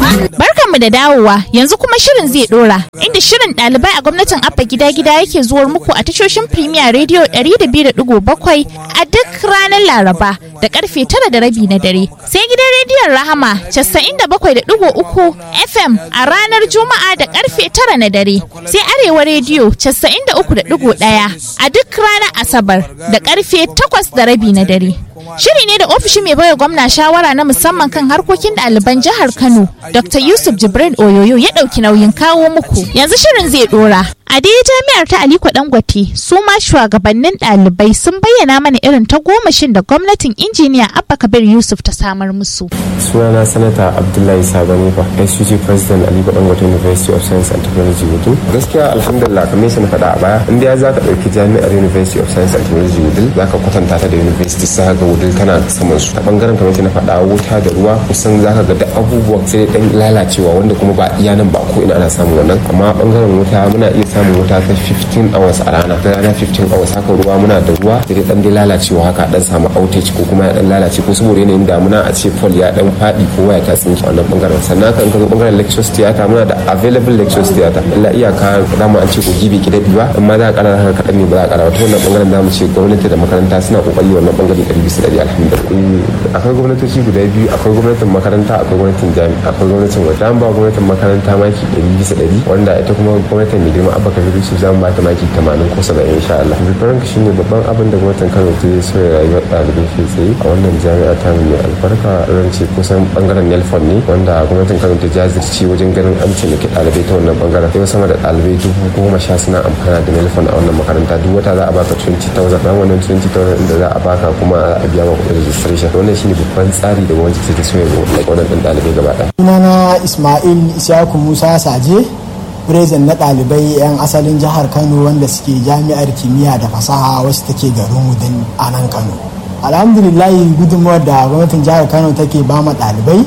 Barkanmu da dawowa yanzu kuma shirin zai dora inda shirin ɗalibai a gwamnatin abba gida gida yake zuwar muku a tashoshin Premier Radio 102.7 a duk ranar Laraba da karfe tara da rabi na dare sai gidan rediyon Rahama 97.3 FM a ranar Juma'a da karfe tara na dare sai Arewa Radio 93.1 a duk ranar Asabar da karfe takwas da rabi na dare. Shiri ne da ofishin mai baiwa gwamna shawara na musamman kan harkokin ɗaliban jihar Kano, Dr. Yusuf Jibrin Oyoyo ya ɗauki nauyin kawo muku. Yanzu shirin zai ɗora. A dai jami'ar ta Aliko Dangote, su ma shugabannin ɗalibai sun bayyana mana irin ta gomashin da gwamnatin injiniya Abba Kabir Yusuf ta samar musu. Sunana Sanata Abdullahi Sabani fa, SUG President Aliko Dangote University of Science and Technology Wudil. Gaskiya alhamdulillah kamar yadda na faɗa a baya, in dai za ka ɗauki jami'ar University of Science and Technology Wudil, za ka kwatanta ta da University sa ga Wudil tana saman su. Ta bangaren kamar yadda na faɗa wuta da ruwa kusan za ka ga da abubuwa sai dan lalacewa wanda kuma ba iya nan ba ko ina ana samun wannan. Amma bangaren wuta muna iya samun wuta ta 15 hours a rana ta rana 15 hours haka ruwa muna da ruwa da dan dai lalacewa haka dan samu outage ko kuma ya dan lalace ko saboda yanayin damuna a ce pole ya dan fadi ko waya ta tsinke wannan bangaren sannan kan kaga bangaren lectures theater muna da available lectures theater illa iyaka za mu an ce ko gibi ki dadi ba amma za a kara haka kadan ne ba za a kara wata wannan bangaren zamu ce gwamnati da makaranta suna kokari wannan bangare 100 bisa 100 alhamdulillah akwai gwamnatoci guda biyu akwai gwamnatin makaranta akwai gwamnatin jami'a akwai gwamnatin wata an ba gwamnatin makaranta maki 100 bisa 100 wanda ita kuma gwamnatin mai girma abba kabiru su zamu ba ta maki 80 ko 70 insha Allah bibiran shi ne babban abin da gwamnatin Kano ta yi sauya rayuwar ɗalibai ke tsaye a wannan jami'a ta mai albarka ran ce kusan bangaren Nelfon ne wanda gwamnatin Kano ta jazirce wajen ganin an taimaki ɗalibai ta wannan bangaren yau sama da ɗalibai dubu goma sha suna amfana da Nelfon a wannan makaranta duk wata za a baka 20,000 ran wannan 20,000 inda za a baka kuma a biya ma kuɗin registration wannan shine babban tsari da gwamnati ta sauya wannan ɗalibai gaba ɗaya. Sunana Ismail Isyaku Musa Saje President na ɗalibai 'yan asalin jihar Kano wanda suke jami'ar kimiyya da fasaha wasu take garin Wudin a nan Kano. Alhamdulillahi gudunmawar da gwamnatin jihar Kano take ba ma ɗalibai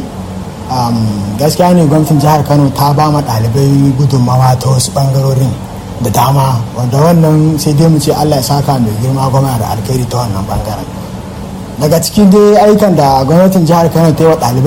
gaskiya ne gwamnatin jihar Kano ta ba ma ɗalibai gudunmawa ta wasu ɓangarorin da dama wanda wannan sai dai mu ce Allah ya saka mai girma gwamna da alkhairi ta wannan ɓangaren. Daga cikin dai aikan da gwamnatin jihar Kano ta yi wa ɗalibai